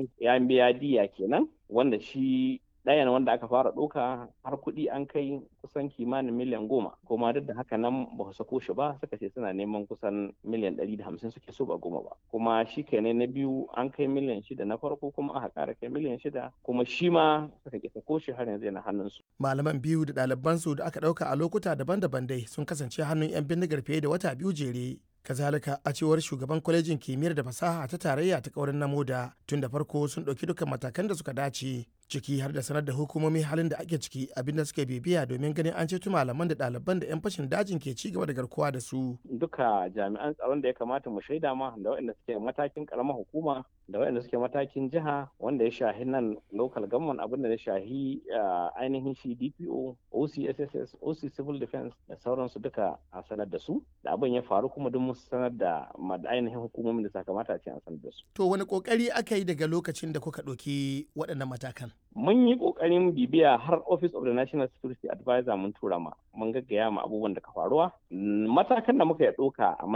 biyu ya biya diya kenan wanda shi ɗayan wanda aka fara ɗauka har kuɗi an kai kusan kimanin miliyan goma kuma duk da haka nan ba su sako shi ba suka ce suna neman kusan miliyan ɗari da hamsin suke so ba goma ba kuma shi kenan na biyu an kai miliyan shida na farko kuma aka ƙara kai miliyan shida kuma shi ma suka ke sako shi har yanzu yana hannunsu. malaman biyu da ɗalibansu da aka ɗauka a lokuta daban-daban dai sun kasance hannun 'yan bindigar fiye da wata biyu jere kazalika a cewar shugaban kwalejin kimiyyar da fasaha ta tarayya ta kaurin namoda tun da farko sun ɗauki dukkan matakan da suka dace ciki har da sanar da hukumomi halin da ake ciki abinda suke bibiya domin ganin an ceto malaman da ɗaliban da 'yan fashin dajin ke ci gaba da garkuwa da su. Duka jami'an tsaron da ya kamata mu shaida ma da waɗanda suke matakin karamar hukuma da waɗanda suke matakin jiha wanda ya shahi nan local government abin da ya shahi ainihin shi DPO, OCSSS, OC Civil Defense da sauransu duka a sanar da su da abin ya faru kuma duk mun sanar da ainihin hukumomin da sakamata a ce an sanar da su. To wani kokari aka yi daga lokacin da kuka ɗauki waɗannan matakan? mun yi kokarin bibiya har office of the national security advisor mun tura ma mun gaggaya ma abubuwan da ka faruwa matakan da muka ya ɗauka a